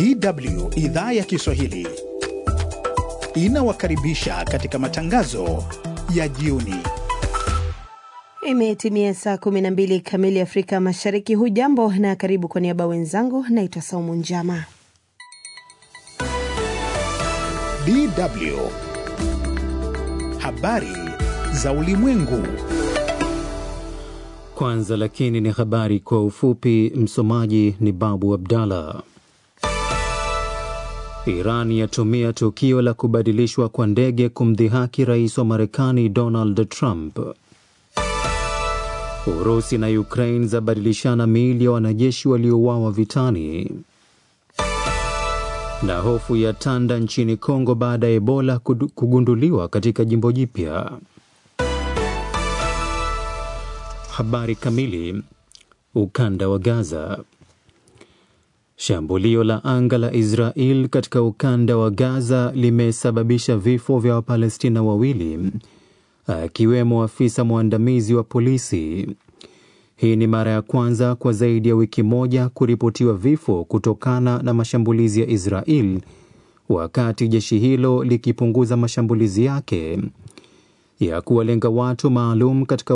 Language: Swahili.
DW idhaa ya Kiswahili inawakaribisha katika matangazo ya jioni. Imetimia saa 12 kamili Afrika Mashariki. Hujambo na karibu. Kwa niaba wenzangu, naitwa Saumu Njama. DW habari za ulimwengu. Kwanza lakini ni habari kwa ufupi. Msomaji ni Babu Abdallah. Iran yatumia tukio la kubadilishwa kwa ndege kumdhihaki rais wa Marekani Donald Trump. Urusi na Ukraine zabadilishana miili ya wanajeshi waliouawa vitani. Na hofu ya tanda nchini Kongo baada ya Ebola kugunduliwa katika jimbo jipya. Habari kamili. Ukanda wa Gaza. Shambulio la anga la Israel katika ukanda wa Gaza limesababisha vifo vya Wapalestina wawili akiwemo afisa mwandamizi wa polisi. Hii ni mara ya kwanza kwa zaidi ya wiki moja kuripotiwa vifo kutokana na mashambulizi ya Israel, wakati jeshi hilo likipunguza mashambulizi yake ya kuwalenga watu maalum katika